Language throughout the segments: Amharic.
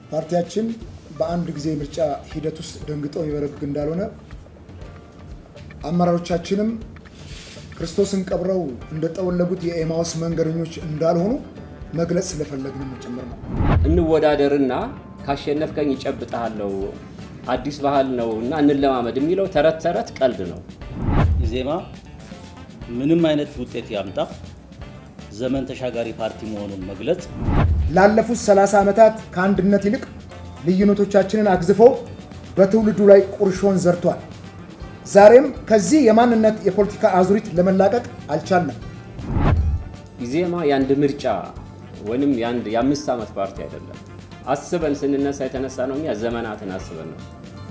ፓርቲያችን በአንድ ጊዜ ምርጫ ሂደት ውስጥ ደንግጦ የሚበረግግ እንዳልሆነ አመራሮቻችንም ክርስቶስን ቀብረው እንደጠወለጉት የኤማውስ መንገደኞች እንዳልሆኑ መግለጽ ስለፈለግንም ጭምር ነው። እንወዳደርና ካሸነፍከኝ ይጨብጠሃለው አዲስ ባህል ነው እና እንለማመድ የሚለው ተረት ተረት ቀልድ ነው። ኢዜማ ምንም አይነት ውጤት ያምጣ ዘመን ተሻጋሪ ፓርቲ መሆኑን መግለጽ ላለፉት 30 ዓመታት ከአንድነት ይልቅ ልዩነቶቻችንን አግዝፎ በትውልዱ ላይ ቁርሾን ዘርቷል። ዛሬም ከዚህ የማንነት የፖለቲካ አዙሪት ለመላቀቅ አልቻልንም። ኢዜማ የአንድ ምርጫ ወይም የአንድ የአምስት ዓመት ፓርቲ አይደለም። አስበን ስንነሳ የተነሳ ነው። እኛ ዘመናትን አስበን ነው።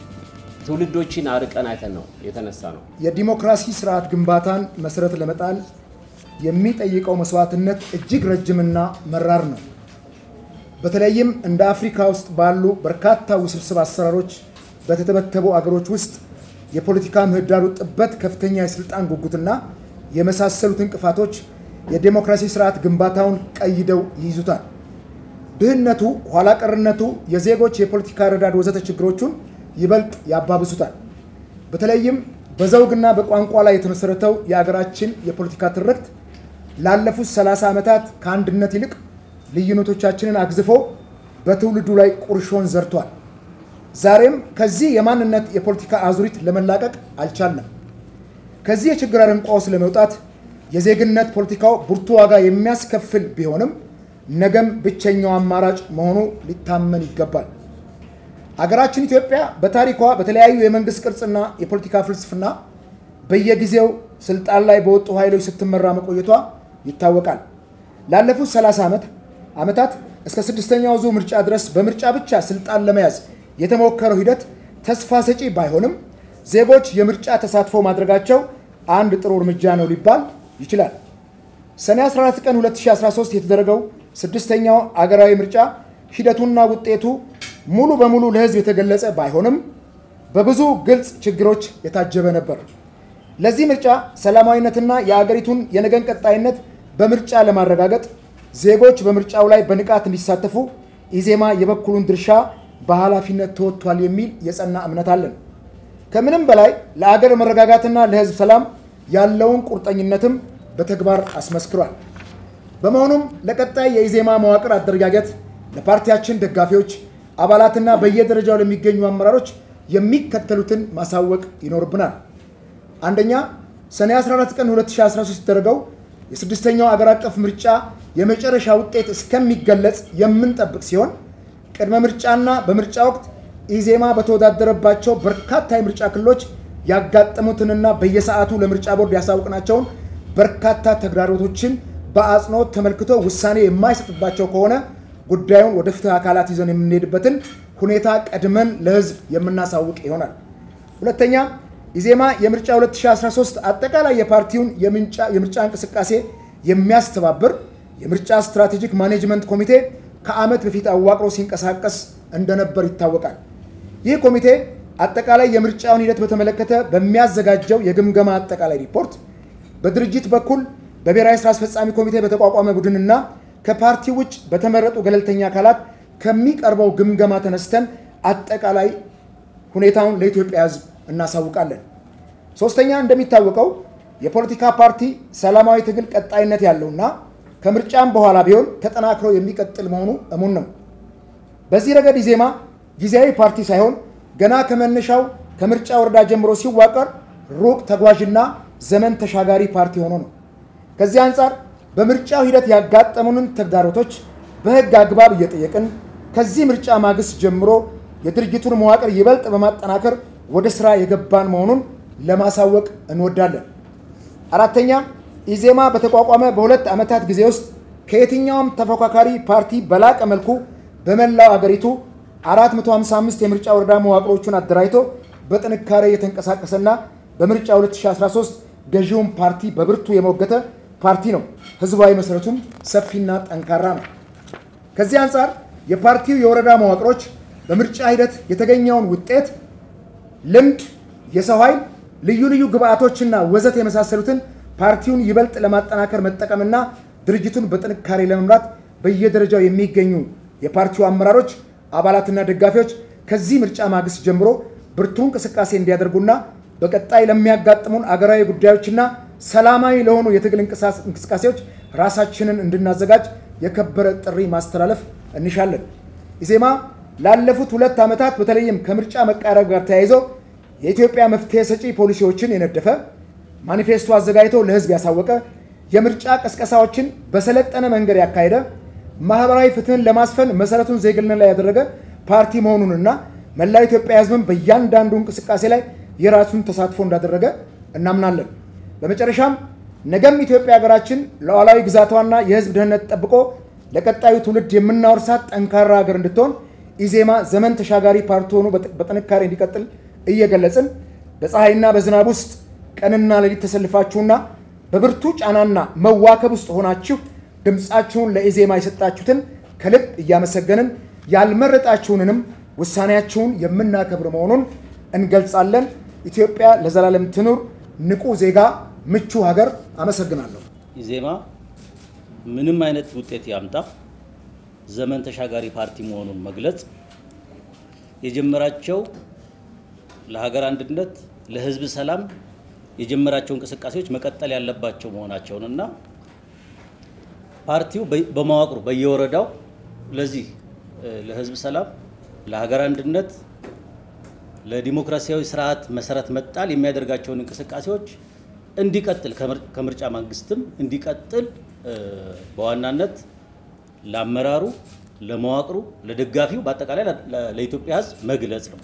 ትውልዶችን አርቀን አይተን ነው የተነሳ ነው። የዲሞክራሲ ስርዓት ግንባታን መሰረት ለመጣል የሚጠይቀው መስዋዕትነት እጅግ ረጅምና መራር ነው። በተለይም እንደ አፍሪካ ውስጥ ባሉ በርካታ ውስብስብ አሰራሮች በተተበተቡ አገሮች ውስጥ የፖለቲካ ምህዳሩ ጥበት፣ ከፍተኛ የስልጣን ጉጉትና የመሳሰሉት እንቅፋቶች የዴሞክራሲ ስርዓት ግንባታውን ቀይደው ይይዙታል። ድህነቱ፣ ኋላ ቀርነቱ፣ የዜጎች የፖለቲካ ረዳድ ወዘተ ችግሮቹን ይበልጥ ያባብሱታል። በተለይም በዘውግና በቋንቋ ላይ የተመሰረተው የአገራችን የፖለቲካ ትርክት ላለፉት 30 ዓመታት ከአንድነት ይልቅ ልዩነቶቻችንን አግዝፎ በትውልዱ ላይ ቁርሾን ዘርቷል። ዛሬም ከዚህ የማንነት የፖለቲካ አዙሪት ለመላቀቅ አልቻልንም። ከዚህ የችግር አረንቋ ውስጥ ለመውጣት የዜግነት ፖለቲካው ብርቱ ዋጋ የሚያስከፍል ቢሆንም ነገም ብቸኛው አማራጭ መሆኑ ሊታመን ይገባል። አገራችን ኢትዮጵያ በታሪኳ በተለያዩ የመንግስት ቅርጽና የፖለቲካ ፍልስፍና በየጊዜው ስልጣን ላይ በወጡ ኃይሎች ስትመራ መቆየቷ ይታወቃል። ላለፉት 30 ዓመት ዓመታት እስከ ስድስተኛው ዙር ምርጫ ድረስ በምርጫ ብቻ ስልጣን ለመያዝ የተሞከረው ሂደት ተስፋ ሰጪ ባይሆንም ዜጎች የምርጫ ተሳትፎ ማድረጋቸው አንድ ጥሩ እርምጃ ነው ሊባል ይችላል። ሰኔ 14 ቀን 2013 የተደረገው ስድስተኛው አገራዊ ምርጫ ሂደቱና ውጤቱ ሙሉ በሙሉ ለሕዝብ የተገለጸ ባይሆንም በብዙ ግልጽ ችግሮች የታጀበ ነበር። ለዚህ ምርጫ ሰላማዊነትና የአገሪቱን የነገን ቀጣይነት በምርጫ ለማረጋገጥ ዜጎች በምርጫው ላይ በንቃት እንዲሳተፉ ኢዜማ የበኩሉን ድርሻ በኃላፊነት ተወጥቷል የሚል የጸና እምነት አለን። ከምንም በላይ ለአገር መረጋጋትና ለሕዝብ ሰላም ያለውን ቁርጠኝነትም በተግባር አስመስክሯል። በመሆኑም ለቀጣይ የኢዜማ መዋቅር አደረጃጀት ለፓርቲያችን ደጋፊዎች አባላትና በየደረጃው ለሚገኙ አመራሮች የሚከተሉትን ማሳወቅ ይኖርብናል። አንደኛ፣ ሰኔ 14 ቀን 2013 የተደረገው የስድስተኛው አገር አቀፍ ምርጫ የመጨረሻ ውጤት እስከሚገለጽ የምንጠብቅ ሲሆን ቅድመ ምርጫና በምርጫ ወቅት ኢዜማ በተወዳደረባቸው በርካታ የምርጫ ክልሎች ያጋጠሙትንና በየሰዓቱ ለምርጫ ቦርድ ያሳውቅናቸውን በርካታ ተግዳሮቶችን በአጽንኦት ተመልክቶ ውሳኔ የማይሰጥባቸው ከሆነ ጉዳዩን ወደ ፍትህ አካላት ይዘን የምንሄድበትን ሁኔታ ቀድመን ለሕዝብ የምናሳውቅ ይሆናል። ሁለተኛ ኢዜማ የምርጫ 2013 አጠቃላይ የፓርቲውን የምርጫ እንቅስቃሴ የሚያስተባብር የምርጫ ስትራቴጂክ ማኔጅመንት ኮሚቴ ከዓመት በፊት አዋቅሮ ሲንቀሳቀስ እንደነበር ይታወቃል። ይህ ኮሚቴ አጠቃላይ የምርጫውን ሂደት በተመለከተ በሚያዘጋጀው የግምገማ አጠቃላይ ሪፖርት በድርጅት በኩል በብሔራዊ ስራ አስፈጻሚ ኮሚቴ በተቋቋመ ቡድንና ከፓርቲ ውጭ በተመረጡ ገለልተኛ አካላት ከሚቀርበው ግምገማ ተነስተን አጠቃላይ ሁኔታውን ለኢትዮጵያ ሕዝብ እናሳውቃለን። ሶስተኛ፣ እንደሚታወቀው የፖለቲካ ፓርቲ ሰላማዊ ትግል ቀጣይነት ያለውና ከምርጫም በኋላ ቢሆን ተጠናክሮ የሚቀጥል መሆኑ እሙን ነው። በዚህ ረገድ ኢዜማ ጊዜያዊ ፓርቲ ሳይሆን ገና ከመነሻው ከምርጫ ወረዳ ጀምሮ ሲዋቀር ሩቅ ተጓዥና ዘመን ተሻጋሪ ፓርቲ ሆኖ ነው። ከዚህ አንጻር በምርጫው ሂደት ያጋጠሙንን ተግዳሮቶች በሕግ አግባብ እየጠየቅን ከዚህ ምርጫ ማግስት ጀምሮ የድርጅቱን መዋቅር ይበልጥ በማጠናከር ወደ ስራ የገባን መሆኑን ለማሳወቅ እንወዳለን። አራተኛ ኢዜማ በተቋቋመ በሁለት ዓመታት ጊዜ ውስጥ ከየትኛውም ተፎካካሪ ፓርቲ በላቀ መልኩ በመላው አገሪቱ 455 የምርጫ ወረዳ መዋቅሮቹን አደራጅቶ በጥንካሬ የተንቀሳቀሰና በምርጫ 2013 ገዢውን ፓርቲ በብርቱ የሞገተ ፓርቲ ነው። ህዝባዊ መሰረቱም ሰፊና ጠንካራ ነው። ከዚህ አንጻር የፓርቲው የወረዳ መዋቅሮች በምርጫ ሂደት የተገኘውን ውጤት፣ ልምድ፣ የሰው ኃይል፣ ልዩ ልዩ ግብአቶችና ወዘት የመሳሰሉትን ፓርቲውን ይበልጥ ለማጠናከር መጠቀምና ድርጅቱን በጥንካሬ ለመምራት በየደረጃው የሚገኙ የፓርቲው አመራሮች አባላትና ደጋፊዎች ከዚህ ምርጫ ማግስት ጀምሮ ብርቱ እንቅስቃሴ እንዲያደርጉና በቀጣይ ለሚያጋጥሙን አገራዊ ጉዳዮችና ሰላማዊ ለሆኑ የትግል እንቅስቃሴዎች ራሳችንን እንድናዘጋጅ የከበረ ጥሪ ማስተላለፍ እንሻለን። ኢዜማ ላለፉት ሁለት ዓመታት በተለይም ከምርጫ መቃረብ ጋር ተያይዘው የኢትዮጵያ መፍትሄ ሰጪ ፖሊሲዎችን የነደፈ ማኒፌስቶ አዘጋጅቶ ለሕዝብ ያሳወቀ የምርጫ ቀስቀሳዎችን በሰለጠነ መንገድ ያካሄደ ማህበራዊ ፍትህን ለማስፈን መሰረቱን ዜግነት ላይ ያደረገ ፓርቲ መሆኑንና መላው ኢትዮጵያ ሕዝብን በእያንዳንዱ እንቅስቃሴ ላይ የራሱን ተሳትፎ እንዳደረገ እናምናለን። በመጨረሻም ነገም ኢትዮጵያ ሀገራችን ሉዓላዊ ግዛቷና የህዝብ ደህንነት ጠብቆ ለቀጣዩ ትውልድ የምናወርሳት ጠንካራ ሀገር እንድትሆን ኢዜማ ዘመን ተሻጋሪ ፓርቲ ሆኖ በጥንካሬ እንዲቀጥል እየገለጽን በፀሐይና በዝናብ ውስጥ ቀንና ሌሊት ተሰልፋችሁና በብርቱ ጫናና መዋከብ ውስጥ ሆናችሁ ድምፃችሁን ለኢዜማ የሰጣችሁትን ከልብ እያመሰገንን ያልመረጣችሁንንም ውሳኔያችሁን የምናከብር መሆኑን እንገልጻለን። ኢትዮጵያ ለዘላለም ትኑር! ንቁ ዜጋ፣ ምቹ ሀገር። አመሰግናለሁ። ኢዜማ ምንም አይነት ውጤት ያምጣ ዘመን ተሻጋሪ ፓርቲ መሆኑን መግለጽ የጀመራቸው ለሀገር አንድነት፣ ለህዝብ ሰላም የጀመራቸው እንቅስቃሴዎች መቀጠል ያለባቸው መሆናቸውንና ፓርቲው በመዋቅሩ በየወረዳው ለዚህ ለህዝብ ሰላም፣ ለሀገር አንድነት፣ ለዲሞክራሲያዊ ስርዓት መሰረት መጣል የሚያደርጋቸውን እንቅስቃሴዎች እንዲቀጥል ከምርጫ መንግስትም እንዲቀጥል በዋናነት ለአመራሩ፣ ለመዋቅሩ፣ ለደጋፊው በአጠቃላይ ለኢትዮጵያ ህዝብ መግለጽ ነው።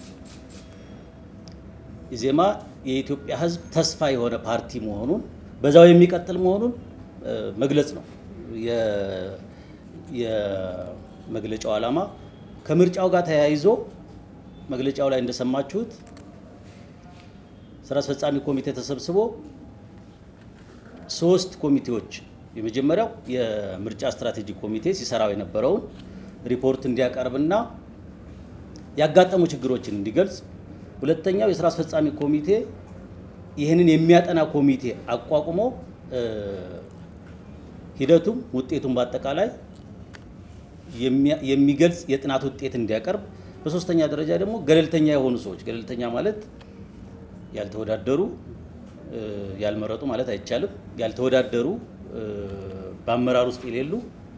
ኢዜማ የኢትዮጵያ ህዝብ ተስፋ የሆነ ፓርቲ መሆኑን በዛው የሚቀጥል መሆኑን መግለጽ ነው የመግለጫው ዓላማ። ከምርጫው ጋር ተያይዞ መግለጫው ላይ እንደሰማችሁት ስራ አስፈጻሚ ኮሚቴ ተሰብስቦ ሶስት ኮሚቴዎች የመጀመሪያው የምርጫ ስትራቴጂ ኮሚቴ ሲሰራው የነበረውን ሪፖርት እንዲያቀርብና ያጋጠሙ ችግሮችን እንዲገልጽ፣ ሁለተኛው የስራ አስፈጻሚ ኮሚቴ ይህንን የሚያጠና ኮሚቴ አቋቁሞ ሂደቱም ውጤቱም በአጠቃላይ የሚገልጽ የጥናት ውጤት እንዲያቀርብ፣ በሶስተኛ ደረጃ ደግሞ ገለልተኛ የሆኑ ሰዎች ገለልተኛ ማለት ያልተወዳደሩ ያልመረጡ ማለት አይቻልም። ያልተወዳደሩ በአመራር ውስጥ የሌሉ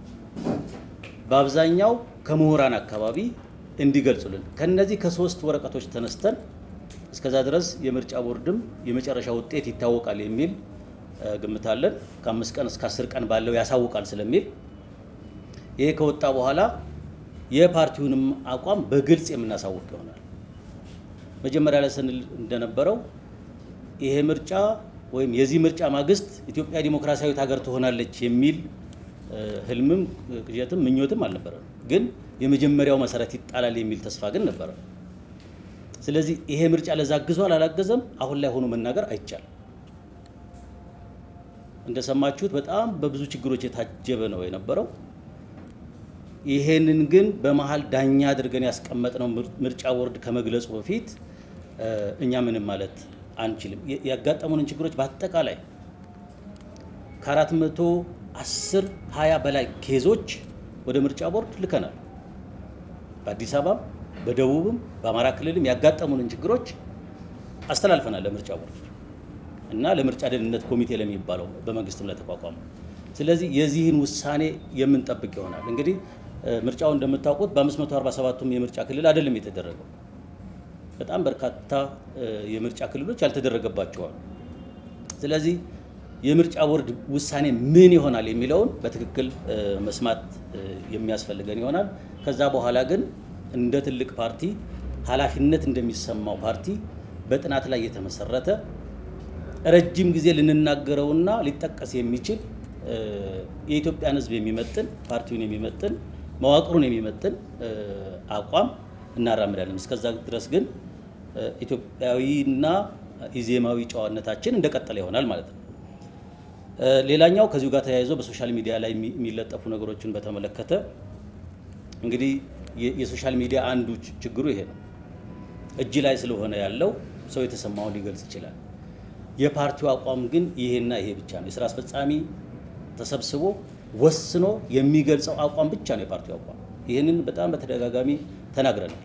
በአብዛኛው ከምሁራን አካባቢ እንዲገልጹልን ከነዚህ ከሶስት ወረቀቶች ተነስተን እስከዛ ድረስ የምርጫ ቦርድም የመጨረሻ ውጤት ይታወቃል የሚል ግምት አለን። ከአምስት ቀን እስከ አስር ቀን ባለው ያሳውቃል ስለሚል ይሄ ከወጣ በኋላ የፓርቲውንም አቋም በግልጽ የምናሳውቅ ይሆናል። መጀመሪያ ላይ ስንል እንደነበረው ይሄ ምርጫ ወይም የዚህ ምርጫ ማግስት ኢትዮጵያ ዲሞክራሲያዊት ሀገር ትሆናለች የሚል ህልምም ቅዠትም ምኞትም አልነበረም። ግን የመጀመሪያው መሰረት ይጣላል የሚል ተስፋ ግን ነበረ። ስለዚህ ይሄ ምርጫ ለዛ አግዟል አላገዘም አሁን ላይ ሆኖ መናገር አይቻልም። እንደሰማችሁት በጣም በብዙ ችግሮች የታጀበ ነው የነበረው። ይሄንን ግን በመሀል ዳኛ አድርገን ያስቀመጥነው ምርጫ ቦርድ ከመግለጹ በፊት እኛ ምንም ማለት አንችልም። ያጋጠሙንን ችግሮች በአጠቃላይ ከአራት መቶ አስር ሀያ በላይ ኬዞች ወደ ምርጫ ቦርድ ልከናል። በአዲስ አበባም በደቡብም በአማራ ክልልም ያጋጠሙንን ችግሮች አስተላልፈናል ለምርጫ ቦርድ እና ለምርጫ ደህንነት ኮሚቴ ለሚባለው በመንግስትም ለተቋቋመው። ስለዚህ የዚህን ውሳኔ የምንጠብቅ ይሆናል። እንግዲህ ምርጫው እንደምታውቁት በ547ቱም የምርጫ ክልል አይደለም የተደረገው። በጣም በርካታ የምርጫ ክልሎች ያልተደረገባቸዋል። ስለዚህ የምርጫ ቦርድ ውሳኔ ምን ይሆናል የሚለውን በትክክል መስማት የሚያስፈልገን ይሆናል። ከዛ በኋላ ግን እንደ ትልቅ ፓርቲ ኃላፊነት እንደሚሰማው ፓርቲ በጥናት ላይ የተመሰረተ ረጅም ጊዜ ልንናገረውና ሊጠቀስ የሚችል የኢትዮጵያን ሕዝብ የሚመጥን ፓርቲውን የሚመጥን መዋቅሩን የሚመጥን አቋም እናራምዳለን። እስከዛ ድረስ ግን ኢትዮጵያዊና ኢዜማዊ ጨዋነታችን እንደቀጠለ ይሆናል ማለት ነው። ሌላኛው ከዚሁ ጋር ተያይዞ በሶሻል ሚዲያ ላይ የሚለጠፉ ነገሮችን በተመለከተ እንግዲህ የሶሻል ሚዲያ አንዱ ችግሩ ይሄ ነው። እጅ ላይ ስለሆነ ያለው ሰው የተሰማውን ሊገልጽ ይችላል። የፓርቲው አቋም ግን ይሄና ይሄ ብቻ ነው። የስራ አስፈጻሚ ተሰብስቦ ወስኖ የሚገልጸው አቋም ብቻ ነው የፓርቲው አቋም። ይህንን በጣም በተደጋጋሚ ተናግረናል።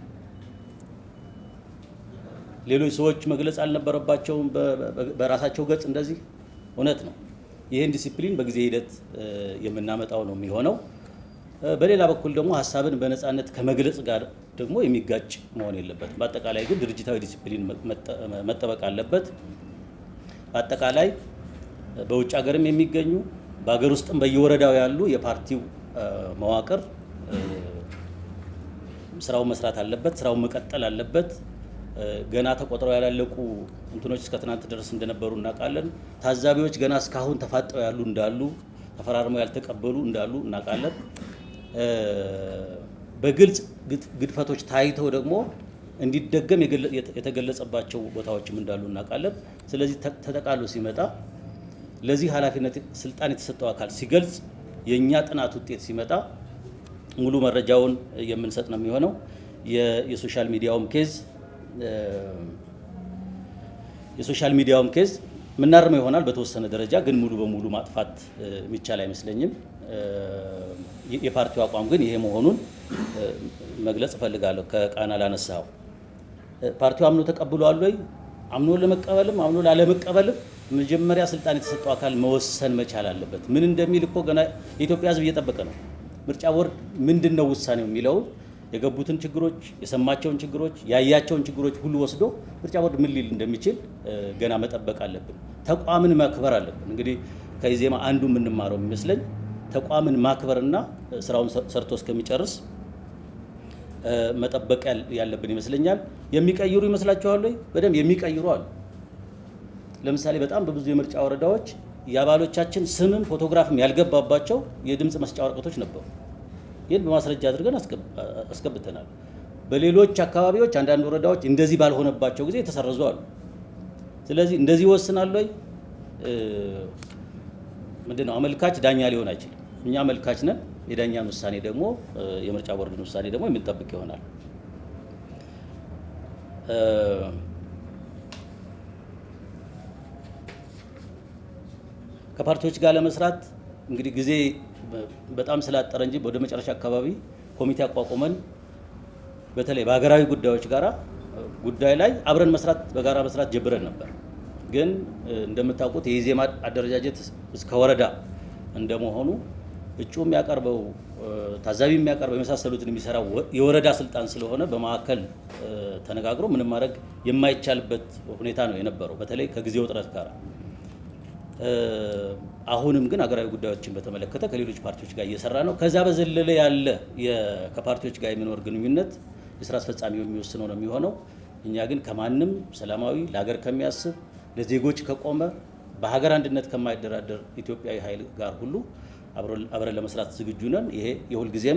ሌሎች ሰዎች መግለጽ አልነበረባቸውም በራሳቸው ገጽ እንደዚህ እውነት ነው። ይህን ዲሲፕሊን በጊዜ ሂደት የምናመጣው ነው የሚሆነው። በሌላ በኩል ደግሞ ሀሳብን በነፃነት ከመግለጽ ጋር ደግሞ የሚጋጭ መሆን የለበትም። በአጠቃላይ ግን ድርጅታዊ ዲሲፕሊን መጠበቅ አለበት። በአጠቃላይ በውጭ ሀገርም የሚገኙ በሀገር ውስጥም በየወረዳው ያሉ የፓርቲው መዋቅር ስራውን መስራት አለበት። ስራውን መቀጠል አለበት። ገና ተቆጥረው ያላለቁ እንትኖች እስከ ትናንት ድረስ እንደነበሩ እናውቃለን። ታዛቢዎች ገና እስካሁን ተፋጠው ያሉ እንዳሉ፣ ተፈራርመው ያልተቀበሉ እንዳሉ እናውቃለን። በግልጽ ግድፈቶች ታይተው ደግሞ እንዲደገም የተገለጸባቸው ቦታዎችም እንዳሉ እናውቃለን። ስለዚህ ተጠቃሎ ሲመጣ ለዚህ ኃላፊነት ስልጣን የተሰጠው አካል ሲገልጽ የእኛ ጥናት ውጤት ሲመጣ ሙሉ መረጃውን የምንሰጥ ነው የሚሆነው። የሶሻል ሚዲያውም ኬዝ የሶሻል ሚዲያውም ኬዝ የምናርመው ይሆናል በተወሰነ ደረጃ ግን ሙሉ በሙሉ ማጥፋት የሚቻል አይመስለኝም። የፓርቲው አቋም ግን ይሄ መሆኑን መግለጽ እፈልጋለሁ። ከቃና ላነሳው ፓርቲው አምኖ ተቀብሏል ወይ? አምኖ ለመቀበልም አምኖ ላለመቀበልም መጀመሪያ ስልጣን የተሰጠው አካል መወሰን መቻል አለበት። ምን እንደሚል እኮ ገና የኢትዮጵያ ሕዝብ እየጠበቀ ነው። ምርጫ ቦርድ ምንድን ነው ውሳኔው የሚለውን የገቡትን ችግሮች፣ የሰማቸውን ችግሮች፣ ያያቸውን ችግሮች ሁሉ ወስዶ ምርጫ ቦርድ ምን ሊል እንደሚችል ገና መጠበቅ አለብን። ተቋምን ማክበር አለብን። እንግዲህ ከኢዜማ አንዱ የምንማረው የሚመስለኝ ተቋምን ማክበርና ስራውን ሰርቶ እስከሚጨርስ መጠበቅ ያለብን ይመስለኛል። የሚቀይሩ ይመስላችኋል ወይ? በደንብ የሚቀይሩ አሉ። ለምሳሌ በጣም በብዙ የምርጫ ወረዳዎች የአባሎቻችን ስምም ፎቶግራፍም ያልገባባቸው የድምፅ መስጫ ወረቀቶች ነበሩ። ይህን በማስረጃ አድርገን አስገብተናል። በሌሎች አካባቢዎች አንዳንድ ወረዳዎች እንደዚህ ባልሆነባቸው ጊዜ የተሰረዙ አሉ። ስለዚህ እንደዚህ ይወስናል ወይ? ምንድን ነው አመልካች ዳኛ ሊሆን አይችልም። እኛ አመልካች ነን። የዳኛን ውሳኔ ደግሞ የምርጫ ቦርድን ውሳኔ ደግሞ የምንጠብቅ ይሆናል። ከፓርቲዎች ጋር ለመስራት እንግዲህ ጊዜ በጣም ስላጠረ እንጂ ወደ መጨረሻ አካባቢ ኮሚቴ አቋቁመን በተለይ በሀገራዊ ጉዳዮች ጋራ ጉዳይ ላይ አብረን መስራት በጋራ መስራት ጀብረን ነበር። ግን እንደምታውቁት የኢዜማ አደረጃጀት እስከ ወረዳ እንደመሆኑ እጩ የሚያቀርበው ታዛቢ የሚያቀርበው የመሳሰሉትን የሚሰራው የወረዳ ስልጣን ስለሆነ በማዕከል ተነጋግሮ ምንም ማድረግ የማይቻልበት ሁኔታ ነው የነበረው፣ በተለይ ከጊዜው ውጥረት ጋር። አሁንም ግን ሀገራዊ ጉዳዮችን በተመለከተ ከሌሎች ፓርቲዎች ጋር እየሰራ ነው። ከዛ በዘለለ ያለ ከፓርቲዎች ጋር የሚኖር ግንኙነት የስራ አስፈጻሚው የሚወስነው ነው የሚሆነው። እኛ ግን ከማንም ሰላማዊ ለሀገር ከሚያስብ ለዜጎች ከቆመ በሀገር አንድነት ከማይደራደር ኢትዮጵያዊ ኃይል ጋር ሁሉ አብረን ለመስራት ዝግጁ ነን። ይሄ የሁልጊዜም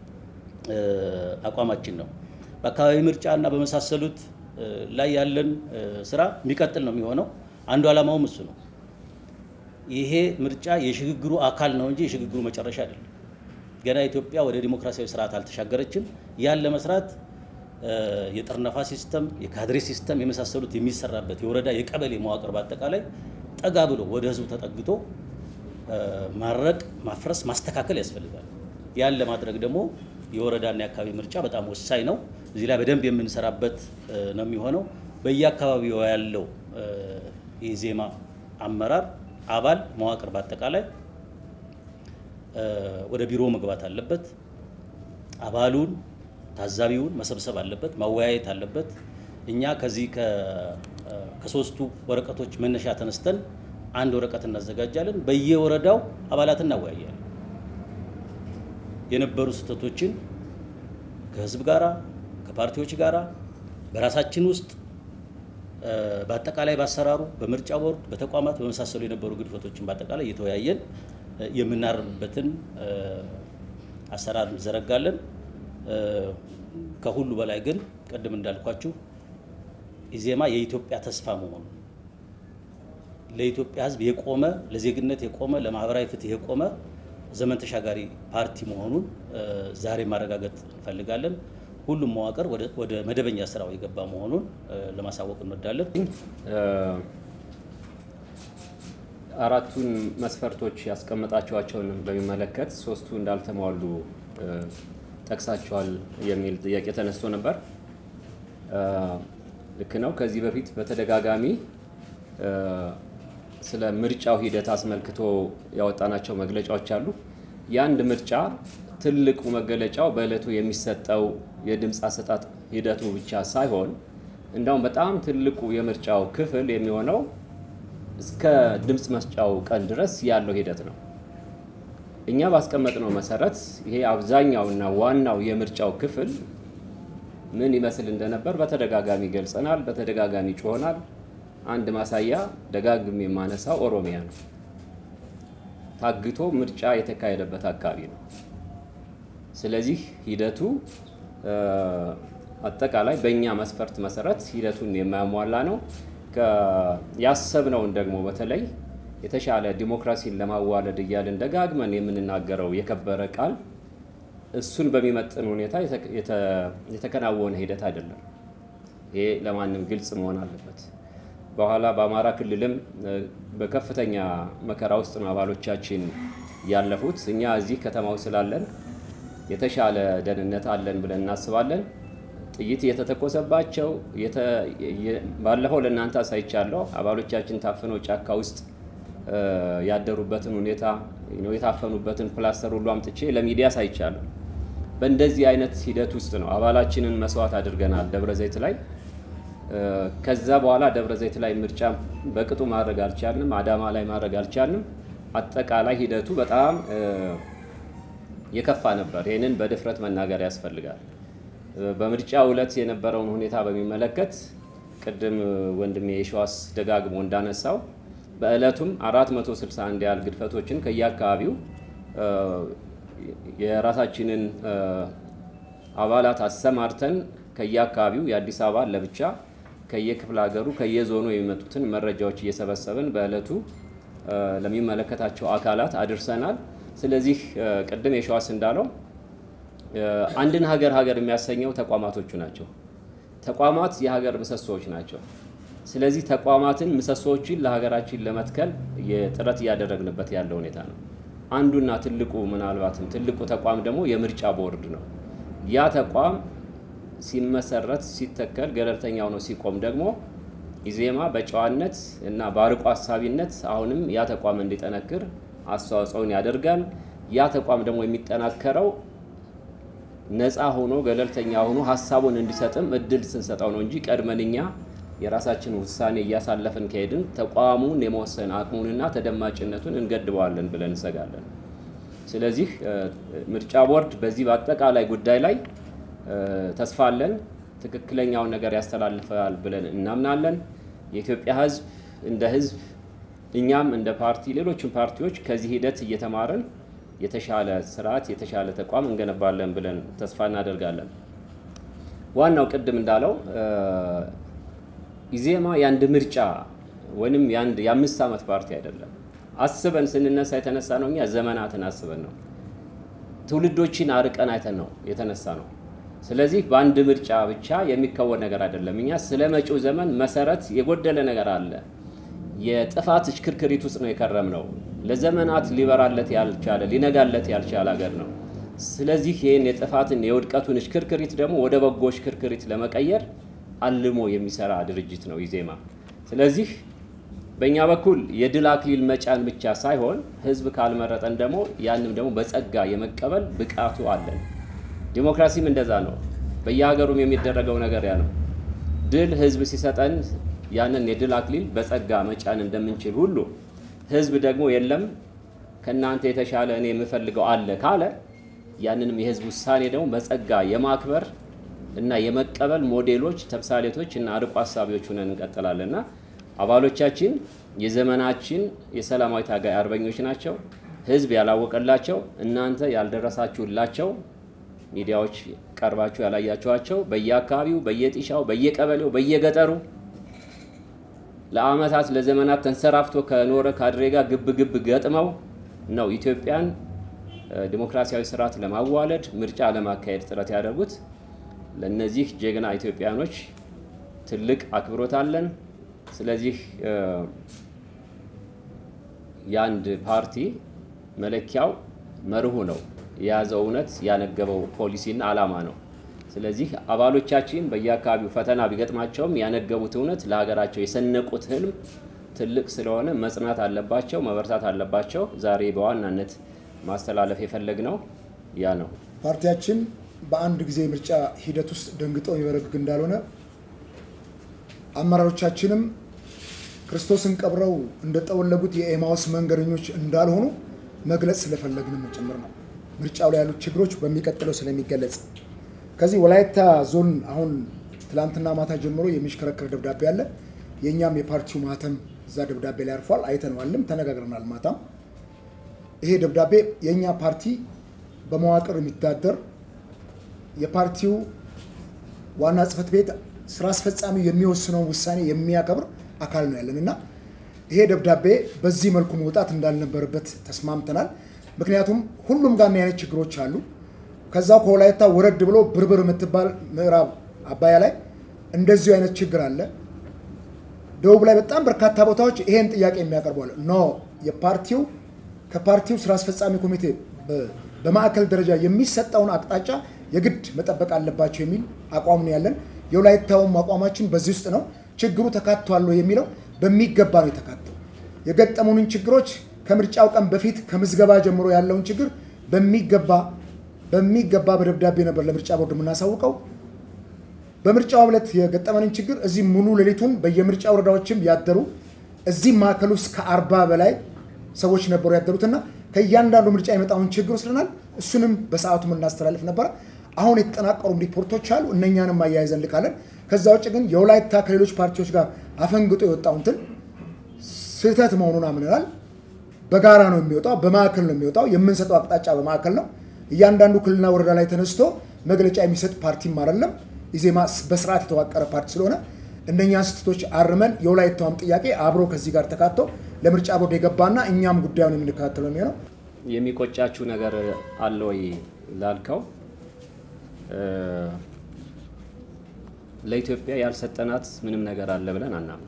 አቋማችን ነው። በአካባቢ ምርጫ እና በመሳሰሉት ላይ ያለን ስራ የሚቀጥል ነው የሚሆነው። አንዱ ዓላማውም እሱ ነው። ይሄ ምርጫ የሽግግሩ አካል ነው እንጂ የሽግግሩ መጨረሻ አይደለም። ገና ኢትዮጵያ ወደ ዲሞክራሲያዊ ስርዓት አልተሻገረችም። ያን ለመስራት የጠርነፋ ሲስተም፣ የካድሬ ሲስተም የመሳሰሉት የሚሰራበት የወረዳ የቀበሌ መዋቅር በአጠቃላይ ጠጋ ብሎ ወደ ህዝቡ ተጠግቶ ማድረቅ፣ ማፍረስ፣ ማስተካከል ያስፈልጋል። ያን ለማድረግ ደግሞ የወረዳና የአካባቢ ምርጫ በጣም ወሳኝ ነው። እዚህ ላይ በደንብ የምንሰራበት ነው የሚሆነው። በየአካባቢው ያለው የኢዜማ አመራር አባል መዋቅር በአጠቃላይ ወደ ቢሮ መግባት አለበት። አባሉን ታዛቢውን መሰብሰብ አለበት፣ ማወያየት አለበት። እኛ ከዚህ ከሶስቱ ወረቀቶች መነሻ ተነስተን አንድ ወረቀት እናዘጋጃለን። በየወረዳው አባላት እናወያያለን። የነበሩ ስህተቶችን ከህዝብ ጋራ ከፓርቲዎች ጋራ በራሳችን ውስጥ በአጠቃላይ በአሰራሩ በምርጫ ቦርድ በተቋማት በመሳሰሉ የነበሩ ግድፈቶችን በአጠቃላይ እየተወያየን የምናርምበትን አሰራር እንዘረጋለን። ከሁሉ በላይ ግን ቅድም እንዳልኳችሁ ኢዜማ የኢትዮጵያ ተስፋ መሆኑ ለኢትዮጵያ ሕዝብ የቆመ ለዜግነት የቆመ ለማህበራዊ ፍትህ የቆመ ዘመን ተሻጋሪ ፓርቲ መሆኑን ዛሬ ማረጋገጥ እንፈልጋለን። ሁሉም መዋቅር ወደ መደበኛ ስራው የገባ መሆኑን ለማሳወቅ እንወዳለን። አራቱን መስፈርቶች ያስቀመጣቸዋቸውን በሚመለከት ሶስቱ እንዳልተሟሉ ጠቅሳችኋል የሚል ጥያቄ ተነስቶ ነበር። ልክ ነው። ከዚህ በፊት በተደጋጋሚ ስለ ምርጫው ሂደት አስመልክቶ ያወጣናቸው መግለጫዎች አሉ። የአንድ ምርጫ ትልቁ መገለጫው በዕለቱ የሚሰጠው የድምፅ አሰጣጥ ሂደቱ ብቻ ሳይሆን እንዳውም በጣም ትልቁ የምርጫው ክፍል የሚሆነው እስከ ድምፅ መስጫው ቀን ድረስ ያለው ሂደት ነው። እኛ ባስቀመጥነው መሰረት ይሄ አብዛኛውና ዋናው የምርጫው ክፍል ምን ይመስል እንደነበር በተደጋጋሚ ገልጸናል፣ በተደጋጋሚ ጮሆናል። አንድ ማሳያ ደጋግም የማነሳው ኦሮሚያ ነው። ታግቶ ምርጫ የተካሄደበት አካባቢ ነው። ስለዚህ ሂደቱ አጠቃላይ በእኛ መስፈርት መሰረት ሂደቱን የማያሟላ ነው። ያሰብነውን ደግሞ በተለይ የተሻለ ዲሞክራሲን ለማዋለድ እያልን ደጋግመን የምንናገረው የከበረ ቃል እሱን በሚመጥን ሁኔታ የተከናወነ ሂደት አይደለም። ይሄ ለማንም ግልጽ መሆን አለበት። በኋላ በአማራ ክልልም በከፍተኛ መከራ ውስጥ ነው አባሎቻችን ያለፉት። እኛ እዚህ ከተማው ስላለን የተሻለ ደህንነት አለን ብለን እናስባለን። ጥይት እየተተኮሰባቸው ባለፈው ለእናንተ አሳይቻለሁ። አባሎቻችን ታፍነው ጫካ ውስጥ ያደሩበትን ሁኔታ የታፈኑበትን ፕላስተር ሁሉ አምጥቼ ለሚዲያ አሳይቻለሁ። በእንደዚህ አይነት ሂደት ውስጥ ነው አባላችንን መስዋዕት አድርገናል ደብረ ዘይት ላይ። ከዛ በኋላ ደብረ ዘይት ላይ ምርጫ በቅጡ ማድረግ አልቻልንም። አዳማ ላይ ማድረግ አልቻልንም። አጠቃላይ ሂደቱ በጣም የከፋ ነበር። ይህንን በድፍረት መናገር ያስፈልጋል። በምርጫ ዕለት የነበረውን ሁኔታ በሚመለከት ቅድም ወንድሜ የሸዋስ ደጋግሞ እንዳነሳው በዕለቱም 461 ያህል ግድፈቶችን ከየአካባቢው የራሳችንን አባላት አሰማርተን ከየአካባቢው የአዲስ አበባ ለብቻ ከየክፍለ ሀገሩ ከየዞኑ የሚመጡትን መረጃዎች እየሰበሰብን በዕለቱ ለሚመለከታቸው አካላት አድርሰናል። ስለዚህ ቅድም የሸዋስ እንዳለው አንድን ሀገር ሀገር የሚያሰኘው ተቋማቶቹ ናቸው። ተቋማት የሀገር ምሰሶዎች ናቸው። ስለዚህ ተቋማትን ምሰሶዎችን ለሀገራችን ለመትከል ጥረት እያደረግንበት ያለ ሁኔታ ነው። አንዱና ትልቁ ምናልባትም ትልቁ ተቋም ደግሞ የምርጫ ቦርድ ነው። ያ ተቋም ሲመሰረት ሲተከል ገለልተኛ ሆኖ ሲቆም ደግሞ ኢዜማ በጨዋነት እና በአርቆ ሀሳቢነት አሁንም ያ ተቋም እንዲጠነክር አስተዋጽኦን ያደርጋል። ያ ተቋም ደግሞ የሚጠናከረው ነፃ ሆኖ ገለልተኛ ሆኖ ሀሳቡን እንዲሰጥም እድል ስንሰጠው ነው እንጂ ቀድመን እኛ የራሳችን ውሳኔ እያሳለፍን ከሄድን ተቋሙን የመወሰን አቅሙንና ተደማጭነቱን እንገድበዋለን ብለን እንሰጋለን። ስለዚህ ምርጫ ቦርድ በዚህ በአጠቃላይ ጉዳይ ላይ ተስፋ አለን። ትክክለኛውን ነገር ያስተላልፋል ብለን እናምናለን። የኢትዮጵያ ሕዝብ እንደ ሕዝብ እኛም እንደ ፓርቲ ሌሎችም ፓርቲዎች ከዚህ ሂደት እየተማርን የተሻለ ስርዓት የተሻለ ተቋም እንገነባለን ብለን ተስፋ እናደርጋለን። ዋናው ቅድም እንዳለው ኢዜማ የአንድ ምርጫ ወይም የአንድ የአምስት ዓመት ፓርቲ አይደለም። አስበን ስንነሳ የተነሳ ነው። እኛ ዘመናትን አስበን ነው። ትውልዶችን አርቀን አይተን ነው የተነሳ ነው። ስለዚህ በአንድ ምርጫ ብቻ የሚከወን ነገር አይደለም። እኛ ስለ መጪው ዘመን መሰረት የጎደለ ነገር አለ። የጥፋት እሽክርክሪት ውስጥ ነው የከረም ነው። ለዘመናት ሊበራለት ያልቻለ ሊነጋለት ያልቻለ ሀገር ነው። ስለዚህ ይህን የጥፋትን የውድቀቱን እሽክርክሪት ደግሞ ወደ በጎ እሽክርክሪት ለመቀየር አልሞ የሚሰራ ድርጅት ነው ኢዜማ። ስለዚህ በእኛ በኩል የድል አክሊል መጫን ብቻ ሳይሆን ህዝብ ካልመረጠን ደግሞ ያንም ደግሞ በጸጋ የመቀበል ብቃቱ አለን። ዲሞክራሲም እንደዛ ነው። በየሀገሩም የሚደረገው ነገር ያ ነው። ድል ህዝብ ሲሰጠን ያንን የድል አክሊል በጸጋ መጫን እንደምንችል ሁሉ ህዝብ ደግሞ የለም ከእናንተ የተሻለ እኔ የምፈልገው አለ ካለ ያንንም የህዝብ ውሳኔ ደግሞ በጸጋ የማክበር እና የመቀበል ሞዴሎች፣ ተምሳሌቶች እና አርቆ ሀሳቢዎች ሆነን እንቀጥላለን እና አባሎቻችን የዘመናችን የሰላማዊ ታጋይ አርበኞች ናቸው። ህዝብ ያላወቀላቸው እናንተ ያልደረሳችሁላቸው ሚዲያዎች ቀርባችሁ ያላያችኋቸው በየአካባቢው፣ በየጢሻው፣ በየቀበሌው፣ በየገጠሩ ለአመታት ለዘመናት ተንሰራፍቶ ከኖረ ካድሬ ጋር ግብ ግብ ገጥመው ነው ኢትዮጵያን ዲሞክራሲያዊ ስርዓት ለማዋለድ ምርጫ ለማካሄድ ጥረት ያደርጉት። ለእነዚህ ጀግና ኢትዮጵያኖች ትልቅ አክብሮት አለን። ስለዚህ የአንድ ፓርቲ መለኪያው መርሁ ነው። የያዘው እውነት ያነገበው ፖሊሲና ዓላማ ነው። ስለዚህ አባሎቻችን በየአካባቢው ፈተና ቢገጥማቸውም ያነገቡት እውነት ለሀገራቸው የሰነቁት ህልም ትልቅ ስለሆነ መጽናት አለባቸው፣ መበርታት አለባቸው። ዛሬ በዋናነት ማስተላለፍ የፈለግነው ያ ነው። ፓርቲያችን በአንድ ጊዜ ምርጫ ሂደት ውስጥ ደንግጦ የሚበረግግ እንዳልሆነ አመራሮቻችንም ክርስቶስን ቀብረው እንደጠወለጉት የኤማውስ መንገደኞች እንዳልሆኑ መግለጽ ስለፈለግንም ጭምር ነው። ምርጫው ላይ ያሉት ችግሮች በሚቀጥለው ስለሚገለጽ ከዚህ ወላይታ ዞን አሁን ትላንትና ማታ ጀምሮ የሚሽከረከር ደብዳቤ አለ። የእኛም የፓርቲው ማህተም እዛ ደብዳቤ ላይ አርፏል። አይተነዋልም፣ ተነጋግረናል። ማታም ይሄ ደብዳቤ የእኛ ፓርቲ በመዋቅር የሚተዳደር የፓርቲው ዋና ጽህፈት ቤት ስራ አስፈጻሚው የሚወስነውን ውሳኔ የሚያከብር አካል ነው ያለን እና ይሄ ደብዳቤ በዚህ መልኩ መውጣት እንዳልነበረበት ተስማምተናል። ምክንያቱም ሁሉም ጋር አይነት ችግሮች አሉ። ከዛው ከወላይታ ወረድ ብሎ ብርብር የምትባል ምዕራብ አባያ ላይ እንደዚሁ አይነት ችግር አለ። ደቡብ ላይ በጣም በርካታ ቦታዎች ይሄን ጥያቄ የሚያቀርቡ አለ። ኖ የፓርቲው ከፓርቲው ስራ አስፈጻሚ ኮሚቴ በማዕከል ደረጃ የሚሰጠውን አቅጣጫ የግድ መጠበቅ አለባቸው የሚል አቋም ነው ያለን። የወላይታውም አቋማችን በዚህ ውስጥ ነው። ችግሩ ተካቷል የሚለው በሚገባ ነው የተካተው። የገጠሙንን ችግሮች ከምርጫው ቀን በፊት ከምዝገባ ጀምሮ ያለውን ችግር በሚገባ በሚገባ በደብዳቤ ነበር ለምርጫ ቦርድ የምናሳውቀው። በምርጫው ዕለት የገጠመንን ችግር እዚህ ሙሉ ሌሊቱን በየምርጫ ወረዳዎችም ያደሩ እዚህ ማዕከል ውስጥ ከአርባ በላይ ሰዎች ነበሩ ያደሩትና ከእያንዳንዱ ምርጫ የመጣውን ችግር ወስደናል። እሱንም በሰዓቱ የምናስተላልፍ ነበረ። አሁን የተጠናቀሩ ሪፖርቶች አሉ። እነኛንም አያይዘን ልካለን። ከዛ ውጭ ግን የወላይታ ከሌሎች ፓርቲዎች ጋር አፈንግጦ የወጣው እንትን ስህተት መሆኑን አምነናል። በጋራ ነው የሚወጣው፣ በማዕከል ነው የሚወጣው። የምንሰጠው አቅጣጫ በማዕከል ነው። እያንዳንዱ ክልልና ወረዳ ላይ ተነስቶ መግለጫ የሚሰጥ ፓርቲም አይደለም። ኢዜማ በስርዓት የተዋቀረ ፓርቲ ስለሆነ እነኛን ስህተቶች አርመን የወላይታውም ጥያቄ አብሮ ከዚህ ጋር ተካቶ ለምርጫ ቦርድ የገባና እኛም ጉዳዩን የምንከታተለው የሚሆነው የሚቆጫችሁ ነገር አለ ወይ ላልከው ለኢትዮጵያ ያልሰጠናት ምንም ነገር አለ ብለን አናምን።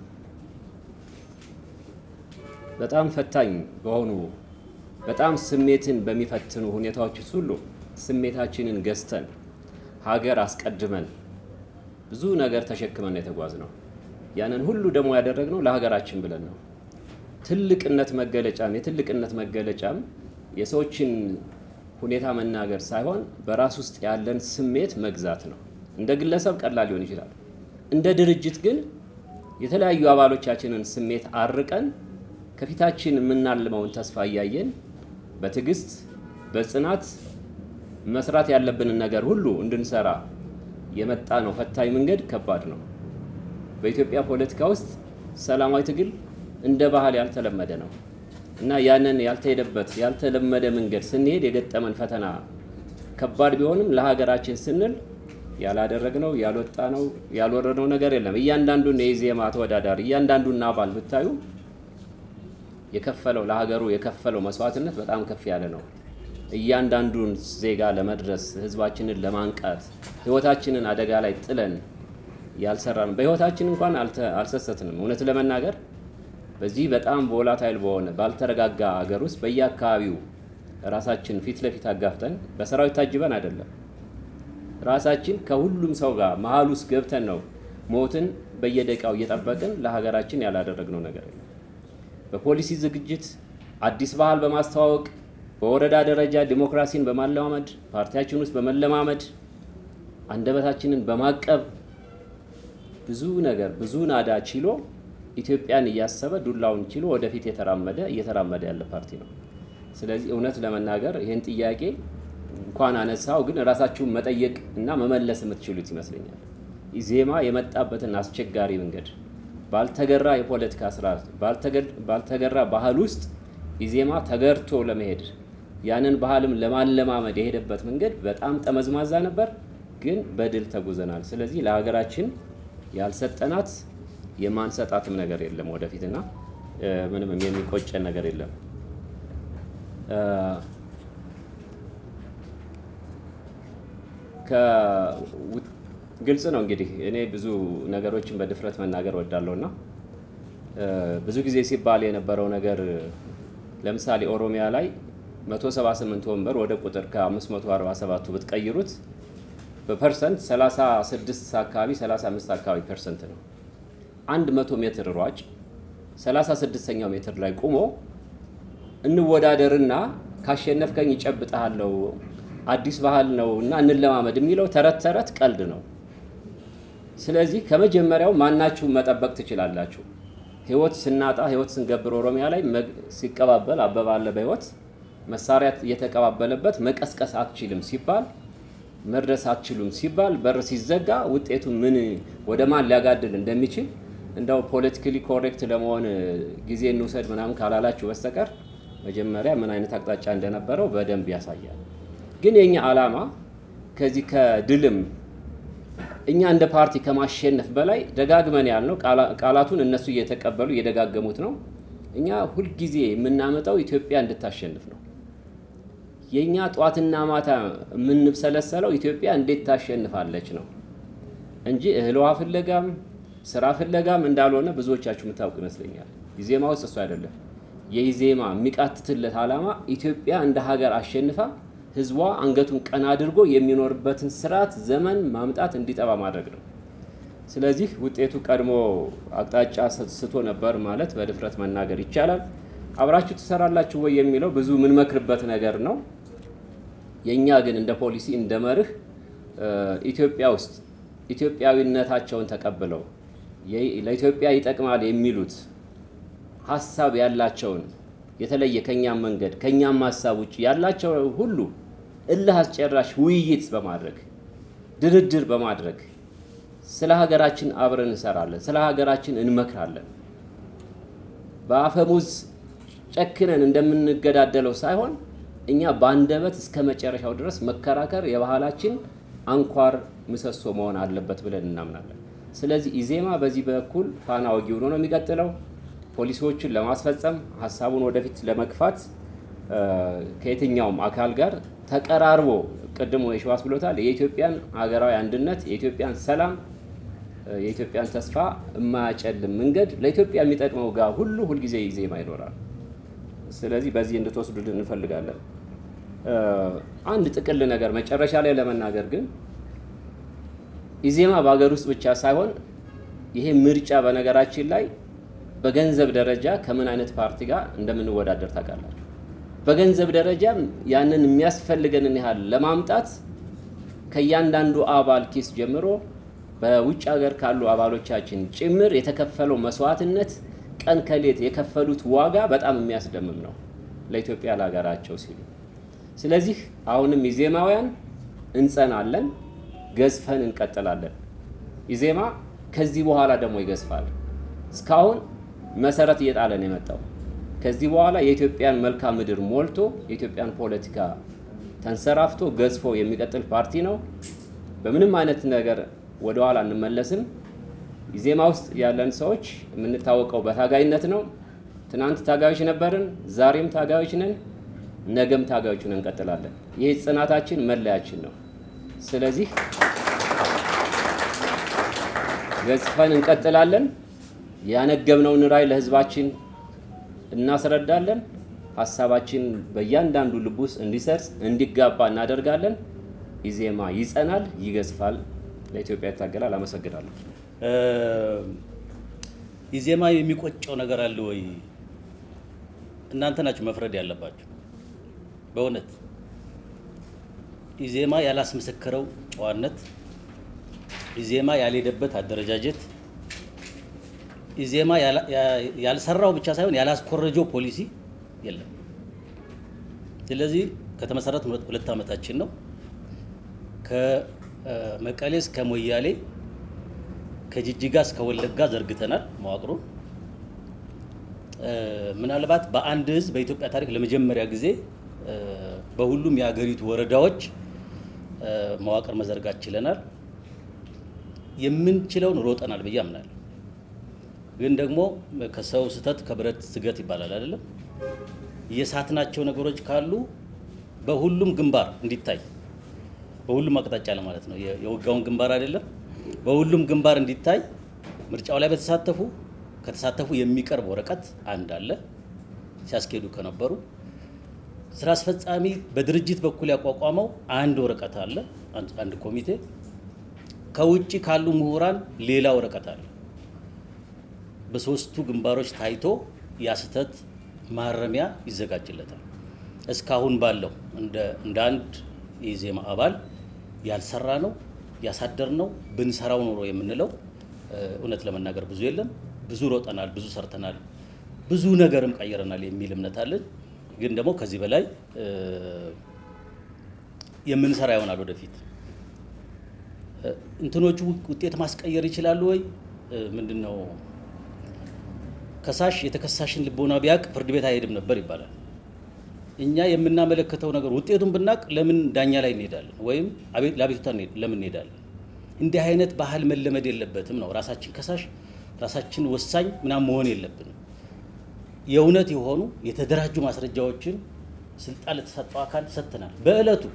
በጣም ፈታኝ በሆኑ በጣም ስሜትን በሚፈትኑ ሁኔታዎች ውስጥ ሁሉ ስሜታችንን ገዝተን ሀገር አስቀድመን ብዙ ነገር ተሸክመን የተጓዝ ነው። ያንን ሁሉ ደግሞ ያደረግነው ለሀገራችን ብለን ነው። ትልቅነት መገለጫም የትልቅነት መገለጫም የሰዎችን ሁኔታ መናገር ሳይሆን በራስ ውስጥ ያለን ስሜት መግዛት ነው። እንደ ግለሰብ ቀላል ሊሆን ይችላል። እንደ ድርጅት ግን የተለያዩ አባሎቻችንን ስሜት አርቀን ከፊታችን የምናልመውን ተስፋ እያየን በትዕግስት በጽናት መስራት ያለብንን ነገር ሁሉ እንድንሰራ የመጣ ነው። ፈታኝ መንገድ ከባድ ነው። በኢትዮጵያ ፖለቲካ ውስጥ ሰላማዊ ትግል እንደ ባህል ያልተለመደ ነው እና ያንን ያልተሄደበት ያልተለመደ መንገድ ስንሄድ የገጠመን ፈተና ከባድ ቢሆንም ለሀገራችን ስንል ያላደረግነው ያልወጣነው ያልወረድነው ነገር የለም። እያንዳንዱን የኢዜማ ተወዳዳሪ እያንዳንዱን አባል ብታዩ የከፈለው ለሀገሩ የከፈለው መስዋዕትነት በጣም ከፍ ያለ ነው። እያንዳንዱን ዜጋ ለመድረስ ህዝባችንን ለማንቃት ህይወታችንን አደጋ ላይ ጥለን ያልሰራን በህይወታችን እንኳን አልሰሰትንም። እውነት ለመናገር በዚህ በጣም ቮላታይል በሆነ ባልተረጋጋ ሀገር ውስጥ በየአካባቢው ራሳችን ፊት ለፊት አጋፍጠን በሰራዊት ታጅበን አይደለም ራሳችን ከሁሉም ሰው ጋር መሀል ውስጥ ገብተን ነው ሞትን በየደቂቃው እየጠበቅን ለሀገራችን ያላደረግነው ነገር የለም። በፖሊሲ ዝግጅት አዲስ ባህል በማስተዋወቅ በወረዳ ደረጃ ዲሞክራሲን በማለማመድ ፓርቲያችን ውስጥ በመለማመድ አንደበታችንን በማቀብ ብዙ ነገር ብዙ ናዳ ችሎ ኢትዮጵያን እያሰበ ዱላውን ችሎ ወደፊት የተራመደ እየተራመደ ያለ ፓርቲ ነው። ስለዚህ እውነት ለመናገር ይህን ጥያቄ እንኳን አነሳው ግን ራሳችሁን መጠየቅ እና መመለስ የምትችሉት ይመስለኛል። ኢዜማ የመጣበትን አስቸጋሪ መንገድ ባልተገራ የፖለቲካ ስርዓት ባልተገራ ባህል ውስጥ ኢዜማ ተገርቶ ለመሄድ ያንን ባህልም ለማለማመድ የሄደበት መንገድ በጣም ጠመዝማዛ ነበር፣ ግን በድል ተጉዘናል። ስለዚህ ለሀገራችን ያልሰጠናት የማንሰጣትም ነገር የለም ወደፊትና ምንም የሚቆጨን ነገር የለም። ግልጽ ነው እንግዲህ እኔ ብዙ ነገሮችን በድፍረት መናገር ወዳለሁ እና ብዙ ጊዜ ሲባል የነበረው ነገር ለምሳሌ ኦሮሚያ ላይ 178 ወንበር ወደ ቁጥር ከ547ቱ ብትቀይሩት በፐርሰንት 36 አካባቢ 35 አካባቢ ፐርሰንት ነው። 100 ሜትር ሯጭ 36ኛው ሜትር ላይ ቁሞ እንወዳደርና ካሸነፍከኝ ይጨብጠሃለው አዲስ ባህል ነው እና እንለማመድ የሚለው ተረት ተረት ቀልድ ነው። ስለዚህ ከመጀመሪያው ማናችሁ መጠበቅ ትችላላችሁ። ህይወት ስናጣ ህይወት ስንገብር ኦሮሚያ ላይ ሲቀባበል አበባ አለ በህይወት መሳሪያ እየተቀባበለበት መቀስቀስ አትችልም ሲባል መድረስ አትችሉም ሲባል በር ሲዘጋ ውጤቱ ምን ወደ ማን ሊያጋድል እንደሚችል እንደው ፖለቲካሊ ኮሬክት ለመሆን ጊዜ እንውሰድ ምናምን ካላላችሁ በስተቀር መጀመሪያ ምን አይነት አቅጣጫ እንደነበረው በደንብ ያሳያል። ግን የኛ ዓላማ ከዚህ ከድልም እኛ እንደ ፓርቲ ከማሸነፍ በላይ ደጋግመን ያልነው ቃላቱን እነሱ እየተቀበሉ እየደጋገሙት ነው። እኛ ሁልጊዜ የምናመጣው ኢትዮጵያ እንድታሸንፍ ነው። የእኛ ጧትና ማታ የምንብሰለሰለው ኢትዮጵያ እንዴት ታሸንፋለች ነው እንጂ እህል ውሃ ፍለጋም ስራ ፍለጋም እንዳልሆነ ብዙዎቻችሁ የምታውቁ ይመስለኛል። ኢዜማ ውስጥ እሱ አይደለም። የኢዜማ የሚቃትትለት ዓላማ ኢትዮጵያ እንደ ሀገር አሸንፋ ህዝቧ አንገቱን ቀና አድርጎ የሚኖርበትን ስርዓት ዘመን ማምጣት እንዲጠባ ማድረግ ነው። ስለዚህ ውጤቱ ቀድሞ አቅጣጫ ስቶ ነበር ማለት በድፍረት መናገር ይቻላል። አብራችሁ ትሰራላችሁ ወይ የሚለው ብዙ የምንመክርበት ነገር ነው። የእኛ ግን እንደ ፖሊሲ እንደ መርህ ኢትዮጵያ ውስጥ ኢትዮጵያዊነታቸውን ተቀብለው ለኢትዮጵያ ይጠቅማል የሚሉት ሀሳብ ያላቸውን የተለየ ከኛም መንገድ ከኛም ሀሳብ ውጭ ያላቸው ሁሉ እልህ አስጨራሽ ውይይት በማድረግ ድርድር በማድረግ ስለ ሀገራችን አብረን እንሰራለን፣ ስለ ሀገራችን እንመክራለን። በአፈሙዝ ጨክነን እንደምንገዳደለው ሳይሆን እኛ በአንደበት እስከ መጨረሻው ድረስ መከራከር የባህላችን አንኳር ምሰሶ መሆን አለበት ብለን እናምናለን። ስለዚህ ኢዜማ በዚህ በኩል ፋና ወጊ ሆኖ ነው የሚቀጥለው። ፖሊሲዎቹን ለማስፈጸም ሀሳቡን ወደፊት ለመግፋት ከየትኛውም አካል ጋር ተቀራርቦ ቅድሞ የሸዋስ ብሎታል። የኢትዮጵያን ሀገራዊ አንድነት፣ የኢትዮጵያን ሰላም፣ የኢትዮጵያን ተስፋ የማያጨልም መንገድ ለኢትዮጵያ የሚጠቅመው ጋር ሁሉ ሁልጊዜ ኢዜማ ይኖራል። ስለዚህ በዚህ እንድትወስዱልን እንፈልጋለን። አንድ ጥቅል ነገር መጨረሻ ላይ ለመናገር ግን ኢዜማ በሀገር ውስጥ ብቻ ሳይሆን ይሄ ምርጫ በነገራችን ላይ በገንዘብ ደረጃ ከምን አይነት ፓርቲ ጋር እንደምንወዳደር ታውቃላችሁ። በገንዘብ ደረጃ ያንን የሚያስፈልገንን ያህል ለማምጣት ከእያንዳንዱ አባል ኪስ ጀምሮ በውጭ ሀገር ካሉ አባሎቻችን ጭምር የተከፈለው መስዋዕትነት ቀን ከሌት የከፈሉት ዋጋ በጣም የሚያስደምም ነው ለኢትዮጵያ ለሀገራቸው ሲሉ። ስለዚህ አሁንም ኢዜማውያን እንጸናለን፣ ገዝፈን እንቀጥላለን። ኢዜማ ከዚህ በኋላ ደግሞ ይገዝፋል። እስካሁን መሰረት እየጣለ ነው የመጣው። ከዚህ በኋላ የኢትዮጵያን መልክዓ ምድር ሞልቶ የኢትዮጵያን ፖለቲካ ተንሰራፍቶ ገዝፎ የሚቀጥል ፓርቲ ነው። በምንም አይነት ነገር ወደኋላ እንመለስም። ኢዜማ ውስጥ ያለን ሰዎች የምንታወቀው በታጋይነት ነው። ትናንት ታጋዮች ነበርን፣ ዛሬም ታጋዮች ነን፣ ነገም ታጋዮች ነን እንቀጥላለን። ይህ ጽናታችን መለያችን ነው። ስለዚህ ገዝፈን እንቀጥላለን። ያነገብነውን ራዕይ ለህዝባችን እናስረዳለን። ሀሳባችን በእያንዳንዱ ልብ ውስጥ እንዲሰርጽ እንዲጋባ እናደርጋለን። ኢዜማ ይጸናል፣ ይገዝፋል፣ ለኢትዮጵያ ይታገላል። አመሰግናለሁ። ኢዜማ የሚቆጨው ነገር አለ ወይ? እናንተ ናችሁ መፍረድ ያለባችሁ። በእውነት ኢዜማ ያላስመሰከረው ጨዋነት፣ ኢዜማ ያልሄደበት አደረጃጀት፣ ኢዜማ ያልሰራው ብቻ ሳይሆን ያላስኮረጀው ፖሊሲ የለም። ስለዚህ ከተመሰረተ ሁለት ዓመታችን ነው። ከመቀሌ እስከ ሞያሌ ከጅጅጋ እስከ ወለጋ ዘርግተናል መዋቅሩ። ምናልባት በአንድ ህዝብ በኢትዮጵያ ታሪክ ለመጀመሪያ ጊዜ በሁሉም የሀገሪቱ ወረዳዎች መዋቅር መዘርጋት ችለናል። የምንችለውን ሮጠናል ብዬ አምናለሁ። ግን ደግሞ ከሰው ስህተት ከብረት ስገት ይባላል አይደለም። የሳትናቸው ነገሮች ካሉ በሁሉም ግንባር እንዲታይ በሁሉም አቅጣጫ ለማለት ነው። የውጋውን ግንባር አይደለም፣ በሁሉም ግንባር እንዲታይ ምርጫው ላይ በተሳተፉ ከተሳተፉ የሚቀርብ ወረቀት አንድ አለ ሲያስኬዱ ከነበሩ ስራ አስፈጻሚ በድርጅት በኩል ያቋቋመው አንድ ወረቀት አለ፣ አንድ ኮሚቴ። ከውጭ ካሉ ምሁራን ሌላ ወረቀት አለ። በሶስቱ ግንባሮች ታይቶ ያ ስህተት ማረሚያ ይዘጋጅለታል። እስካሁን ባለው እንደ አንድ የኢዜማ አባል ያልሰራ ነው ያሳደር ነው ብንሰራው ኖሮ የምንለው እውነት ለመናገር ብዙ የለም። ብዙ ሮጠናል፣ ብዙ ሰርተናል፣ ብዙ ነገርም ቀይረናል የሚል እምነት አለን። ግን ደግሞ ከዚህ በላይ የምንሰራ ይሆናል ወደፊት። እንትኖቹ ውጤት ማስቀየር ይችላሉ ወይ? ምንድን ነው ከሳሽ የተከሳሽን ልቦና ቢያውቅ ፍርድ ቤት አይሄድም ነበር ይባላል። እኛ የምናመለከተው ነገር ውጤቱን ብናውቅ ለምን ዳኛ ላይ እንሄዳለን? ወይም ለአቤቱታ ለምን እንሄዳለን? እንዲህ አይነት ባህል መለመድ የለበትም ነው። ራሳችን ከሳሽ ራሳችን ወሳኝ ምናምን መሆን የለብንም። የእውነት የሆኑ የተደራጁ ማስረጃዎችን ስልጣን ለተሰጠው አካል ሰጥተናል። በእለቱ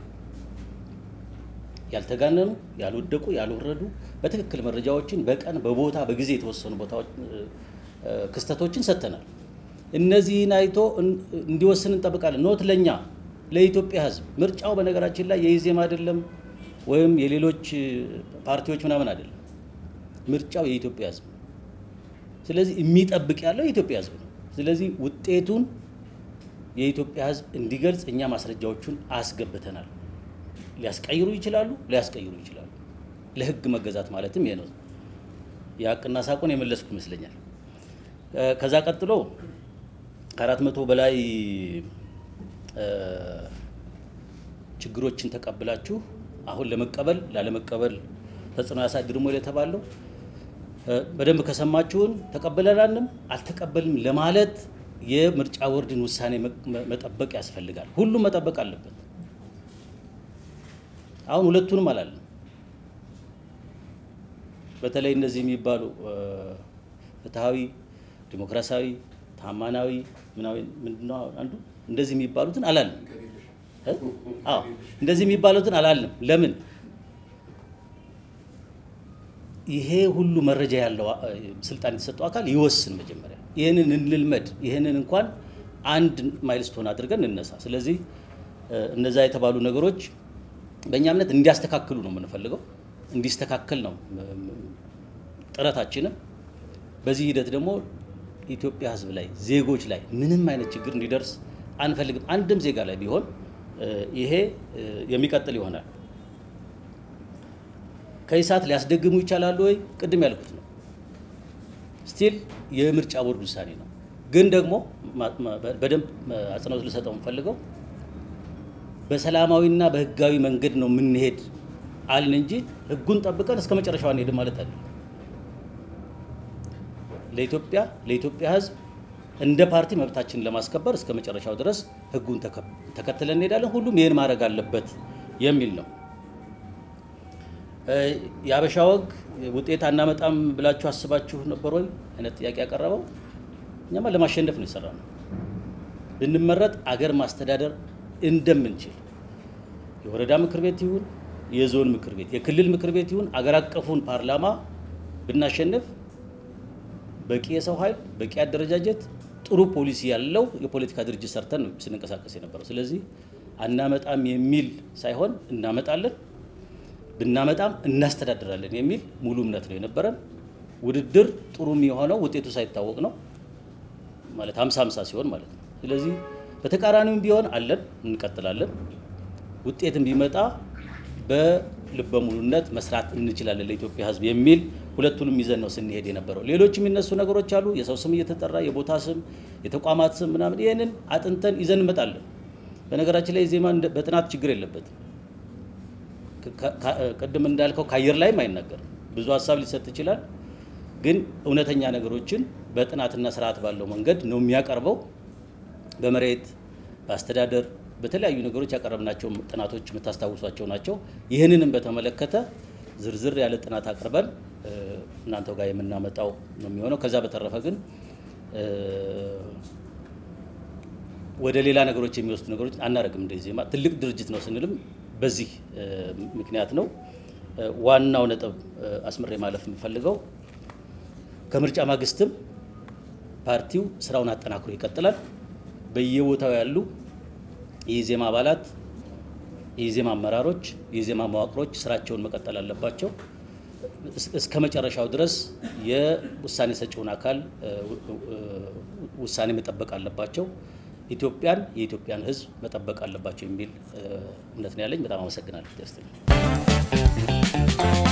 ያልተጋነኑ፣ ያልወደቁ፣ ያልወረዱ በትክክል መረጃዎችን በቀን በቦታ በጊዜ የተወሰኑ ቦታዎች ክስተቶችን ሰጥተናል። እነዚህን አይቶ እንዲወስን እንጠብቃለን። ኖት ለእኛ ለኢትዮጵያ ሕዝብ ምርጫው በነገራችን ላይ የኢዜማ አይደለም ወይም የሌሎች ፓርቲዎች ምናምን አይደለም። ምርጫው የኢትዮጵያ ሕዝብ ነው። ስለዚህ የሚጠብቅ ያለው የኢትዮጵያ ሕዝብ ነው። ስለዚህ ውጤቱን የኢትዮጵያ ሕዝብ እንዲገልጽ እኛ ማስረጃዎቹን አስገብተናል። ሊያስቀይሩ ይችላሉ፣ ሊያስቀይሩ ይችላሉ። ለሕግ መገዛት ማለትም ይሄ ነው። የሀቅና ሳቁን የመለስኩ ይመስለኛል። ከዛ ቀጥሎ ከአራት መቶ በላይ ችግሮችን ተቀብላችሁ አሁን ለመቀበል ላለመቀበል ተጽዕኖ ያሳድርሞ የተባለው በደንብ ከሰማችሁን ተቀበለናልም አልተቀበልም ለማለት የምርጫ ቦርድን ውሳኔ መጠበቅ ያስፈልጋል። ሁሉም መጠበቅ አለበት። አሁን ሁለቱንም አላለም። በተለይ እነዚህ የሚባሉ ፍትሐዊ፣ ዲሞክራሲያዊ፣ ታማናዊ ምንድነው አንዱ እንደዚህ የሚባሉትን አላለም። አዎ እንደዚህ የሚባሉትን አላለም። ለምን? ይሄ ሁሉ መረጃ ያለው ስልጣን የተሰጠው አካል ይወስን። መጀመሪያ ይህንን እንልመድ። ይህንን እንኳን አንድ ማይልስቶን አድርገን እንነሳ። ስለዚህ እነዛ የተባሉ ነገሮች በእኛ እምነት እንዲያስተካክሉ ነው የምንፈልገው። እንዲስተካከል ነው ጥረታችንም። በዚህ ሂደት ደግሞ ኢትዮጵያ ሕዝብ ላይ ዜጎች ላይ ምንም አይነት ችግር እንዲደርስ አንፈልግም። አንድም ዜጋ ላይ ቢሆን ይሄ የሚቀጥል ይሆናል። ከኢሳት ሊያስደግሙ ይቻላሉ ወይ? ቅድም ያልኩት ነው። ስቲል የምርጫ ቦርድ ውሳኔ ነው። ግን ደግሞ በደንብ አጽንኦት ልሰጠው የምፈልገው በሰላማዊና በህጋዊ መንገድ ነው የምንሄድ አልን እንጂ ህጉን ጠብቀን እስከ መጨረሻው አንሄድም ማለት አለ። ለኢትዮጵያ ለኢትዮጵያ ህዝብ እንደ ፓርቲ መብታችንን ለማስከበር እስከ መጨረሻው ድረስ ህጉን ተከትለን እንሄዳለን። ሁሉም ይህን ማድረግ አለበት የሚል ነው። የአበሻ ወግ ውጤት አናመጣም ብላችሁ አስባችሁ ነበር ወይ አይነት ጥያቄ ያቀረበው። እኛማ ለማሸነፍ ነው የሰራ ነው። ብንመረጥ አገር ማስተዳደር እንደምንችል የወረዳ ምክር ቤት ይሁን የዞን ምክር ቤት የክልል ምክር ቤት ይሁን አገር አቀፉን ፓርላማ ብናሸንፍ በቂ የሰው ኃይል በቂ አደረጃጀት ጥሩ ፖሊሲ ያለው የፖለቲካ ድርጅት ሰርተን ነው ስንንቀሳቀስ የነበረው። ስለዚህ አናመጣም የሚል ሳይሆን እናመጣለን ብናመጣም እናስተዳድራለን የሚል ሙሉ እምነት ነው የነበረን። ውድድር ጥሩ የሚሆነው ውጤቱ ሳይታወቅ ነው ማለት ሀምሳ ሀምሳ ሲሆን ማለት ነው። ስለዚህ በተቃራኒውም ቢሆን አለን እንቀጥላለን። ውጤትም ቢመጣ በልበ ሙሉነት መስራት እንችላለን ለኢትዮጵያ ሕዝብ የሚል ሁለቱንም ይዘን ነው ስንሄድ የነበረው። ሌሎች የሚነሱ ነገሮች አሉ። የሰው ስም እየተጠራ የቦታ ስም፣ የተቋማት ስም ምናምን ይህንን አጥንተን ይዘን እንመጣለን። በነገራችን ላይ ዜማ በጥናት ችግር የለበትም። ቅድም እንዳልከው ከአየር ላይም አይናገርም። ብዙ ሀሳብ ሊሰጥ ይችላል። ግን እውነተኛ ነገሮችን በጥናትና ስርዓት ባለው መንገድ ነው የሚያቀርበው። በመሬት በአስተዳደር በተለያዩ ነገሮች ያቀረብናቸው ጥናቶች የምታስታውሷቸው ናቸው። ይህንንም በተመለከተ ዝርዝር ያለ ጥናት አቅርበን እናንተው ጋር የምናመጣው ነው የሚሆነው። ከዛ በተረፈ ግን ወደ ሌላ ነገሮች የሚወስዱ ነገሮች አናደርግም። እንደ ዜማ ትልቅ ድርጅት ነው ስንልም በዚህ ምክንያት ነው። ዋናው ነጥብ አስምሬ ማለፍ የምፈልገው ከምርጫ ማግስትም ፓርቲው ስራውን አጠናክሮ ይቀጥላል። በየቦታው ያሉ የኢዜማ አባላት፣ የኢዜማ አመራሮች፣ የኢዜማ መዋቅሮች ስራቸውን መቀጠል አለባቸው። እስከ መጨረሻው ድረስ የውሳኔ ሰጪውን አካል ውሳኔ መጠበቅ አለባቸው። ኢትዮጵያን የኢትዮጵያን ሕዝብ መጠበቅ አለባቸው የሚል እምነት ነው ያለኝ። በጣም አመሰግናለሁ።